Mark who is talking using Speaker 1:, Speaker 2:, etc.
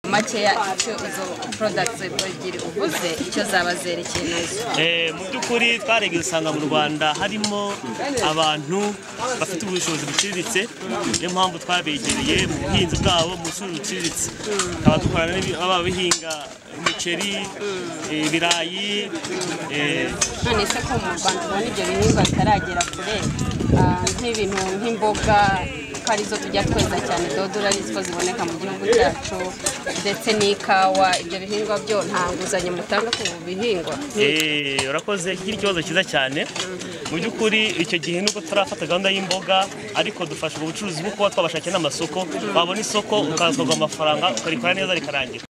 Speaker 1: makeya icyo izo porodagiti ebyiri uguze icyo zaba zerekeye nazo
Speaker 2: mu by'ukuri twarebye usanga mu rwanda harimo abantu bafite ubushobozi buciriritse niyo mpamvu twabegereye mu buhinzi bwabo mu bucuruzi buciriritse tukaba dukorana n'aba bihinga imiceri ibirayi eh,
Speaker 1: none se ko mu rwanda ubona ibyo bihingwa bitaragera kure ah, nk'ibintu nk'imboga ko arizo tujya tweza cyane dodora arizwo ziboneka mu gihugu cyacu ndetse n'ikawa ibyo bihingwa byo nta nguzanyo mutanga ku bihingwa
Speaker 2: Eh, urakoze iki ni ikibazo cyiza cyane mu by'ukuri icyo gihe nubwo turafata gahunda y'imboga ariko dufasha ubucuruzi bwo kuba twabashakira n'amasoko wabona isoko ukazagurwa amafaranga ukarikora neza rikarangira